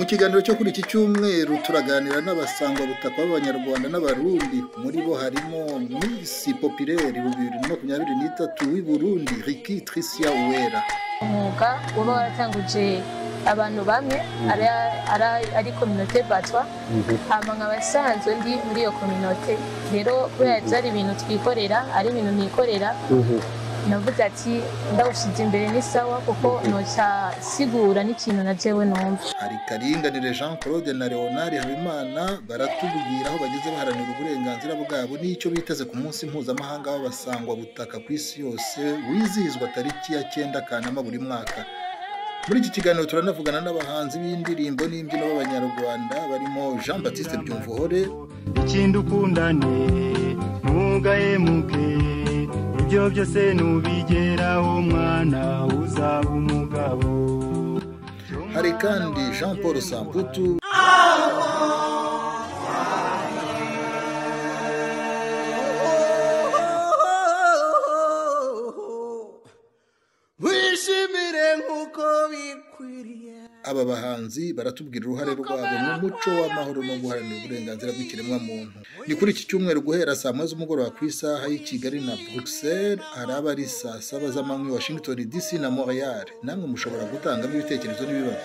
kiganiro cyo kuri iki cyumweru turaganira n'abasangwabutaka b'abanyarwanda n'abarundi muri bo harimo misi popireri bibiri na makumyabiri n'itatu w'i burundi riki Tricia uwera umwuga uba waratanguje abantu bamwe ari kominote batwa hama nkaba asanzwe ndi muri iyo kominote rero kubera byari ibintu twikorera ari ibintu nikorera navuze ati ndawushyize imbere ni sawa kuko nocyasigura n'ikintu na jewe numva hari karinganire jean claude na leonard habimana baratubwira aho bageze baharanira uburenganzira bwabo n'icyo biteze ku munsi mpuzamahanga w'abasangwabutaka ku isi yose wizihizwa tariki ya cyenda kanama buri mwaka muri iki kiganiro turanavugana n'abahanzi b'indirimbo n'imbyino b'abanyarwanda barimo jean batiste byumvuhore ikindi ukundane ntugahemuke ibyo byose nubigeraho mwana uzaba umugabo hari kandi jean paul samputu wishimire nk'uko bikwiriye aba bahanzi baratubwira uruhare rwabo mu muco w'amahoro no guharanira uburenganzira bw'ikiremwamuntu ni kuri iki cyumweru guhera saa moya z'umugoroba ku isaha y'i kigali na bruxelles araba ari saa saba z'amanywa i washington dc na montreal namwe mushobora gutangamo ibitekerezo n'ibibazo